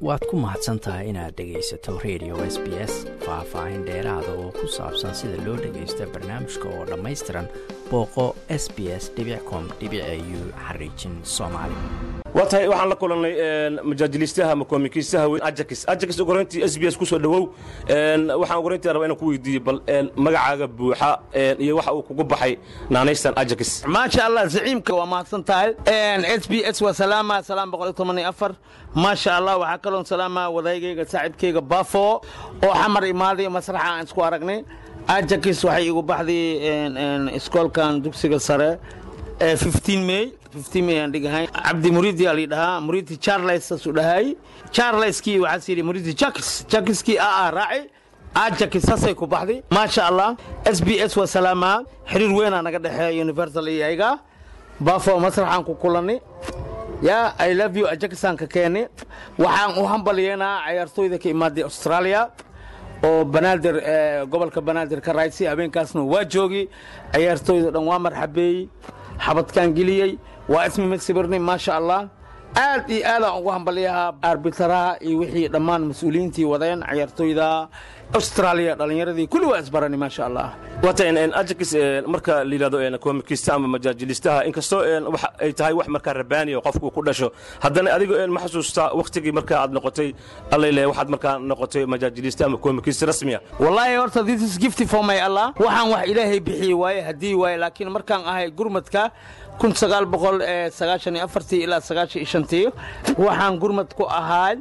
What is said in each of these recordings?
waad ku mahadsan tahay inaad dhegaysato radio s b s faah-faahin dheeraada oo ku saabsan sida loo dhagaysta barnaamijka oo dhammaystiran booqo s b s com u xariijin soomaali waa tahay waxaan la kulannay majaajiliistaha ama koomikiistaha weyn ajakis ajakis ugorayntii s b s ku soo dhowow waxaan ugorayntii rabaa inaan ku weydiiye bal magacaaga buuxa iyo waxa uu kugu baxay naanaystan ajakis maasha allah zaciimka waa mahadsan tahay s b s waa salaama salaam boqol toban afar maasha allah waxaa kaloon salaama wadaygayga saaxiibkayga bafo oo xamar imaaday masraxa aan isku aragnay ajakis waxay igu baxday iskoolkan dugsiga sare may may aan dhigahay cabdi muriidi aa lidhahaa muriidi charles saasuu dhahay charleskii waxaas yidhi muriidi jakis jakiskii aa raaci ajakis saasay ku baxday maasha allah s b s waa salaamaa xiriir weynaa naga dhexeeya universal iyo ayaga bafo masraxaan ku kulannay ya i love you ajakisaan ka keeni waxaan u hambalyeynaa cayaartooyda ka imaaday australia oo banaadir gobolka banaadir ka raaysi habeenkaasna waa joogi cayaartooyda dhan waa marxabeeyey xabadkaan geliyey waa ismi magsibirnay maasha allah aad iyo aadaan ugu hambalyahaa arbitaraha iyo wixii dhammaan mas-uuliyiintii wadeen cayaartooyda australia dhallinyaradii kulli waa isbarani maasha allah waata ajakis marka la yidhahdo koomikista ama majaajilistaha inkastoo wax ay tahay wax markaa rabaaniya qofku ku dhasho haddana adiga ma xasuustaa wakhtigii marka aad noqotay allayle waxaad markaa noqotay majaajilista ama koomikista rasmiya wallaahi horta this is gifty for my allah waxaan wax ilaahay bixiyey waaye haddii waaye laakiin markaan ahay gurmadka kun sagaal boqol sagaashan iyo afartii ilaa sagaashan iyo shantii waxaan gurmad ku ahaa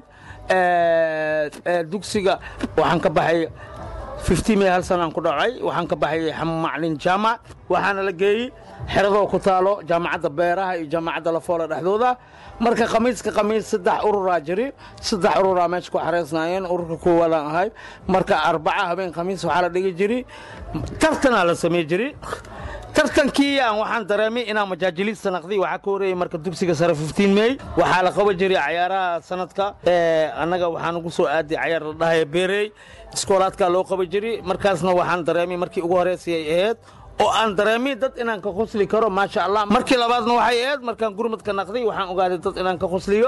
dugsiga waxaan ka baxay may hal sanaan ku dhacay waxaan ka baxay maclin jaamac waxaana la geeyey xeradoo ku taalo jaamacadda beeraha iyo jaamacadda lafoola dhexdooda marka khamiiska khamiis saddex ururaa jiri saddex ururaa meesha ku xareysnaayeen ururka koowaadaan ahay marka arbaca habeen khamiis waxaa la dhigi jiri tartanaa la samey jiri tartankii aan waxaan dareemay inaan majaajiliista naqday waxaa ka horeeyey marka dugsiga sare may waxaa la qaban jiray cayaaraha sanadka annaga waxaan ugu soo aaday cayaar la dhahaya beerey iskoolaadkaa loo qaban jiray markaasna waxaan dareemay markii ugu horeysay ay ahayd oo aan dareemay dad inaan ka khusli karo maasha allah markii labaadna waxay ahayd markaan gurmadka naqday waxaan ogaaday dad inaan ka khusliyo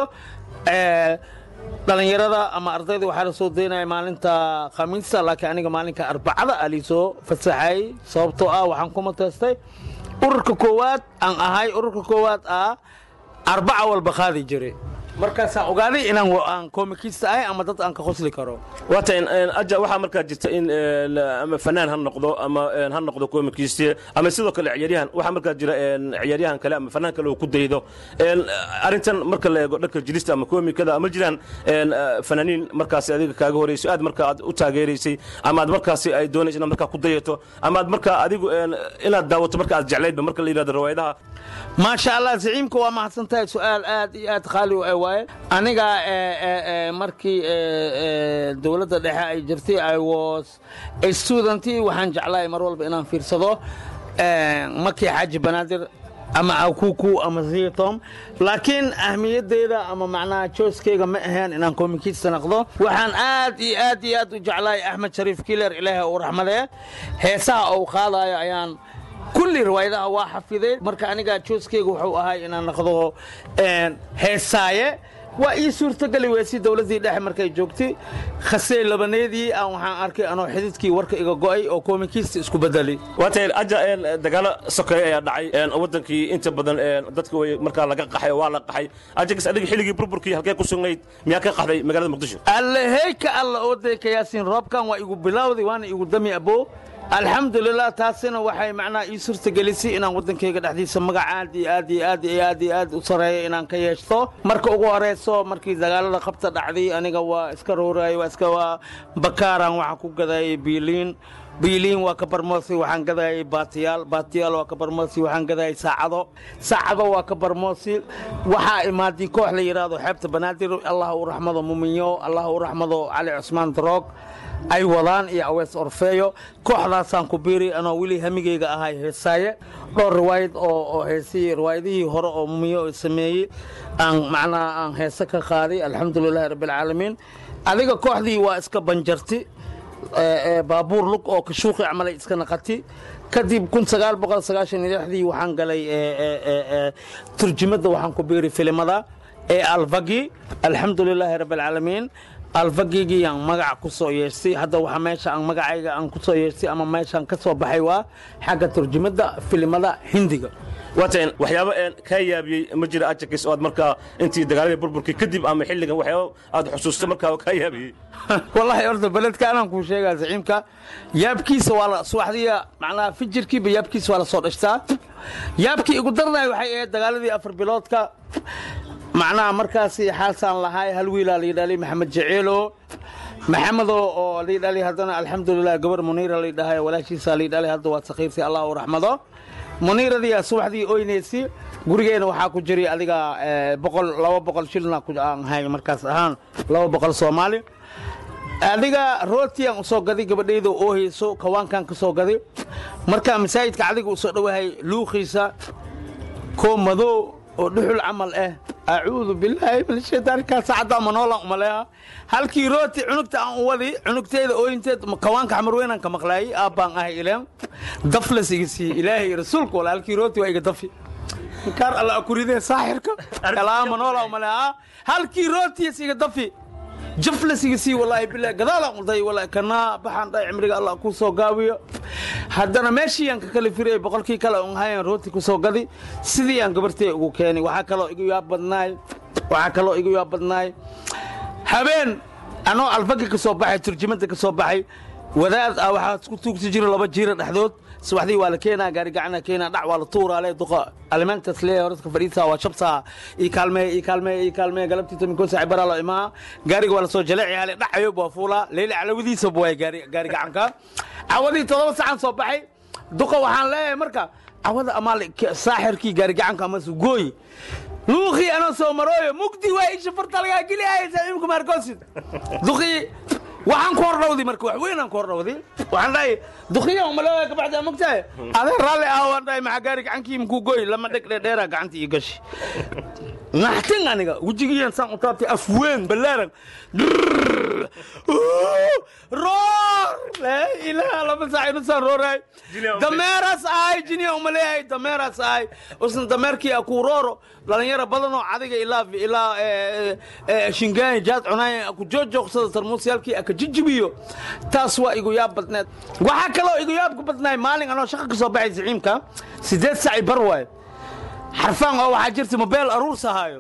dhallinyarada ama ardayda waxaa la soo daynaya maalinta khamiista laakiin aniga maalinka arbacada aa liisoo fasaxayey sababtoo ah waxaan ku mateestay ururka koowaad aan ahay ururka koowaad ah arbaca walba qaadi jiray markaasaan ogaaday inaan aan koomikista ahay ama dad aan ka khusli karo waata aja waxaa markaa jirta in ama fanaan ha noqdo ama ha noqdo koomikiste ama sidoo kale ciyaaryahan waxaa markaa jira ciyaaryahan kale ama fanaan kale oo ku daydo arrintan marka la eego dhanka jilista ama koomikada ama jiraan fanaaniin markaasi adiga kaaga horeyso aad markaa aad u taageeraysay ama aad markaasi ay doonaysa inaad markaa ku dayato ama aad markaa adigu inaad daawato marka aad jeclaydba marka la yidhahdo rawaayadaha maasha allah zaciimka waa mahadsan tahay su-aal aad iyo aad qaali u waaye aniga markii dowladda dhexe ay jirtay i was studentii waxaan jeclahay mar walba inaan fiirsado makii xaaji banaadir ama akuku ama zitom laakiin ahmiyadeyda ama macnaha jooskeyga ma ahayn inaan koomikista naqdo waxaan aad iyo aad iyo aad u jeclahay axmed shariif kiler ilaahay uu raxmadee heesaha uu qaadayo ayaan kulli riwaayadaha waa xafiday marka aniga jooskeyga wuxuu ahay inaan naqdo heesaaye waa ii suurtogeli weysi dowladdii dhexe markay joogtay khasey labaneedii aan waxaan arkay anoo xididkii warka iga go'ay oo koomikiista isku bedelay waata aja dagaalo sokeeye ayaa dhacay waddankii inta badan dadka way markaa laga qaxay oo waa la qaxay ajagas adiga xilligii burburkii halkee ku sugnayd miyaa ka qaxday magaalada muqdisho alleheyka alla oodayka yaasiin roobkan waa igu bilowday waana igu dami abo alxamdulilah taasina waxay macnaha ii suurtagelisay inaan waddankayga dhexdiisa magac aad iyo aad iyo aad iyo aad iyo aad u sareeyo inaan ka yeeshto marka ugu horeyso markii dagaalada qabta dhacday aniga waa iska roorayay waa iska waa bakaaran waxaan ku gadayay biiliin biiliin waa ka barmoosay waxaan gadayay baatiyaal baatiyaal waa ka barmoosay waxaan gadayay saacado saacado waa ka barmoosay waxaa imaaday koox la yidhaahdo xeebta banaadir allah u raxmado muminyo allah u raxmado cali cusmaan daroog ay wadaan iyo awees orfeeyo kooxdaasaan ku biiri anoo weli hamigeyga ahay heesaaye dhowr riwaayad oo heesihii riwaayadihii hore oo mumiyo sameeyey aan macnaha aan heese ka qaaday alxamdulilahi rabbialcaalamiin adiga kooxdii waa iska banjarti baabuur lug oo kashuuqi camalay iska naqati kadib dii waxaan galay turjumadda waxaan ku biiri filimada ee alfagi alxamdu lilaahi rabbi alcaalamiin alfagigiyaan magaca ku soo yeeshtay hadda waxa meesha aan magacayga aan ku soo yeeshtay ama meeshaan ka soo baxay waa xagga turjumada filimada hindiga waatan waxyaabo een kaa yaabiyey ma jira ajakis oo aad markaa intii dagaaladii burburkii kadib ama xilligan waxyaabo aad xusuusta markaa oo kaa yaabiyey wallaahi horta beledka anaan kuu sheegaa zaciimka yaabkiisa waa la subaxdiya macnaha fijirkiiba yaabkiisa waa la soo dhashtaa yaabkii igu darnay waxay ahayd dagaaladii afar biloodka macnaha markaasi xaalsaan lahaay hal wiilaa la yidhahday maxamed jaceelo maxamedo oo la yidhahday haddana alxamdulilah gabar muniira la yidhahay walaashiisa la yidhahday hadda waad sakhiirtay allah u raxmado muniiradii subaxdii oynaysi gurigeena waxaa ku jiray adiga boqol laba boqol shilna aan hay markaas ahaan laba boqol soomaali adiga rootiyaan usoo gaday gabadhayda oo hayso kawaankan ka soo gaday markaa masaajidka adiga usoo dhowahay luuqiisa koo madow oo dhuxul camal ah acuudu bilaahi min shaytaankaa saacaddaa manoolan umaleeha halkii rooti cunugta aan u wadi cunugteeda ooyinteed kawaanka xamarweynaan ka maqlaayay aabbaan ahay ileen daflas iga siiye ilaahay rasuulka wala halkii rooti waa iga dafi inkaar alla akuridee saaxirka alaa manoola umaleeha halkii rootiyas iga dafi jaflasiga sii walaahi bilaahi gadaalaan uday walaahi kanaa baxaan dhahay cimriga allah kuu soo gaabiyo haddana meeshii aan ka kala firiyey boqolkii kale un hayan rooti ku soo gadi sidii aan gabartay ugu keenay waxaa kaloo igu yaab badnaay waxaa kaloo igu yaab badnaay habeen anoo alfagi ka soo baxay turjumada ka soo baxay wadaad ah waxaa ku tuugsi jira laba jiira dhexdood subaxdii waa la keenaa gaari gacana keenaa dhac waa la tuuraale duqa alimentas lee horadka fadhiisaa waa shabsaa ii kaalmee ii kaalmee ii kaalmee galabtii tominkoo saaci baraa loo imaa gaariga waa la soo jaleeci hale dhacayo waa fuulaa leyle calawadiisa buwaay gaari gaari gacanka cawadii todoba sacan soo baxay duqa waxaan leeyahay marka cawada amaal saaxirkii gaari gacanka ama sugooyi luuqii anoo soo marooyo mugdi waa isha farta lagaa geliyaya saaxiibka maarkoosid duqii waxaan ku hordhawdi marka wax weyn aan ku hordhawdi waxaan dhahay dukiya umaleeya kabacdi aan mogtahay adee raalli ah waan dhahay maxaa gaari gacankii makuu goy lama dheg dheedheera gacantii ii gashi naxtin aniga wejigiiyan saan u taabtay af weyn ballaaran roor laa ilaaha lama saac inusaan rooraay dameeraas ahay jiniya umaleeyahay dameeraas ahay usna dameerkii a kuu rooro dhalinyaro badanoo cadiga ilaa ilaa shingaani jaad cunaay ku joojoogsada tarmuusyaalkii aka jijibiyo taas waa igu yaab badneed waxaa kaloo igu yaab ku badnaay maalin anoo shaqa ka soo baxay siciimka sideed saci bar waayo xarfaan oo waxaa jirta mobeel aruurs ahaayo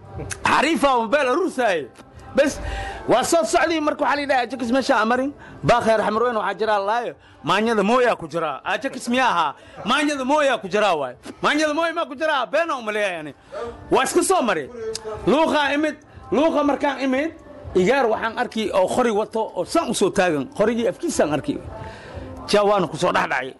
xariifa mobeel aruursaayo bes waa soo socdii marka waxaa la yidhaha ajakis meesha amarin baakheer xamarweyn waxaa jiraa laayo maanyada mooyaa ku jiraa ajakis miyaa ahaa maanyada mooyaa ku jiraa waay maanyada mooya maa ku jiraa beena umaleeyahay ani waa iska soo mari luuqaa imid luuqa markaan imid igaar waxaan arki oo qori wato oo san u soo taagan qorigii afkiisaan arki jaa waana ku soo dhexdhacay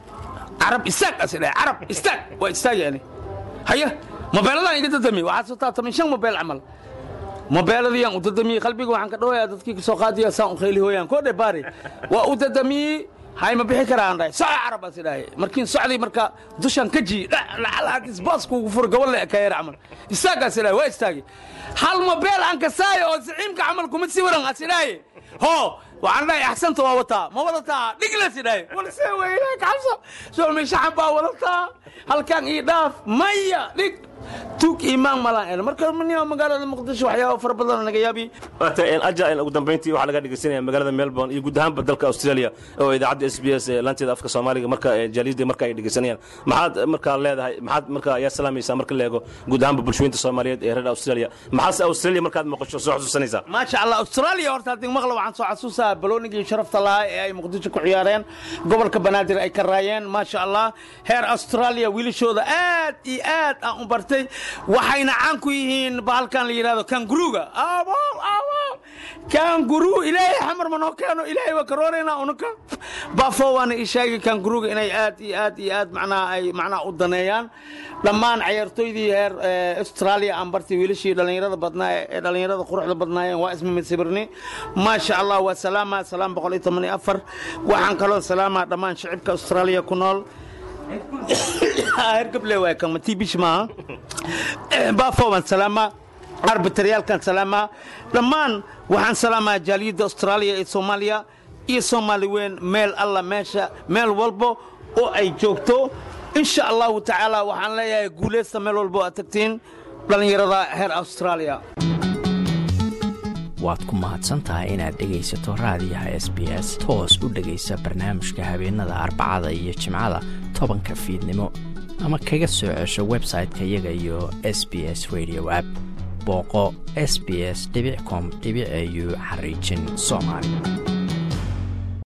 carab istaag as dhahay carab istaag waa istaagi ani haya mobeeladaan iga dadami waxaa soo taatami shan mobeel camal mobeeladiyaan u dadamiyey qalbiga waxaan ka dhawayaa dadkii kasoo qaadiya saan u khayli hooyaan koo dhe baari waa u dadamiyey hay ma bixi karaan dhahay soco carab as dhahay markiin socday marka dushaan ka ji lacalhaadis booskuugu fur gobol le ka yar camal istaagaas dhahay waa istaagi hal mobeel aan kasaayo oo siciimka camal kuma siwiran as dhahay ho waxaan dhahay axsanta waa wataa ma wadataa dhiglas dhahay walse weyne kacabso soo meeshaxan baa wadataa halkan ii dhaaf maya dhig tuug iimaan malaan marka mnia magaalada muqdisho waxyaaba fara badan naga yaabi waata aja ugu dambayntii waxaa laga dhegeysanaya magaalada melbourne iyo guud ahaanba dalka australia oo idaacadda s b s ee laanteeda afka soomaaliga marka jaaliyadda marka ay dhegeysanayaan maxaad markaa leedahay maxaad markaa ayaa salaamaysaa marka la eego guud ahaanba bulshooyinta soomaaliyeed ee reer australia maxaase australia markaad maqasho soo xusuusanaysaa maasha allah australia horta haddii maqla waxaan soo xasuusaa baloonigii sharafta lahaa ee ay muqdisho ku ciyaareen gobolka banaadir ay ka raayeen maasha allah heer australia wiilashooda aad iyo aad aan u bartay waxayna caan ku yihiin bahalkan la yidhahdo kanguruga awow awow kanguru ilaahay xamar ma noo keeno ilaahay waa karoorayna unuka bafo waana ii sheegay kanguruga inay aad iyo aad iyo aad macnaha ay macnaha u daneeyaan dhammaan cayaartooydii heer australia aan bartay wiilashii dhallinyarada badnaa ee dhallinyarada quruxda badnaayeen waa isma masibirni maasha allah waa salaama salaam boqol iyo toban iyo afar waxaan kaloo salaamaa dhammaan shicibka australia ku nool hergable waay kama tibish maaha bafo waan salaamaa arbitaryaalkan salaamaa dhammaan waxaan salaamaa jaaliyadda austraaliya ee soomaaliya iyo soomaali weyn meel alla meesha meel walbo oo ay joogto insha allahu tacaala waxaan leeyahay guulaysta meel walbo aad tagtiin dhallinyarada heer australia waad ku mahadsantahay inaad dhegaysato raadiyaha s b s toos u dhegaysa barnaamijka habeenada arbacada iyo jimcada tobanka fiidnimo ama kaga soo cesho website-ka iyaga iyo s b s radio app booqo s b s com au xariijin soomaali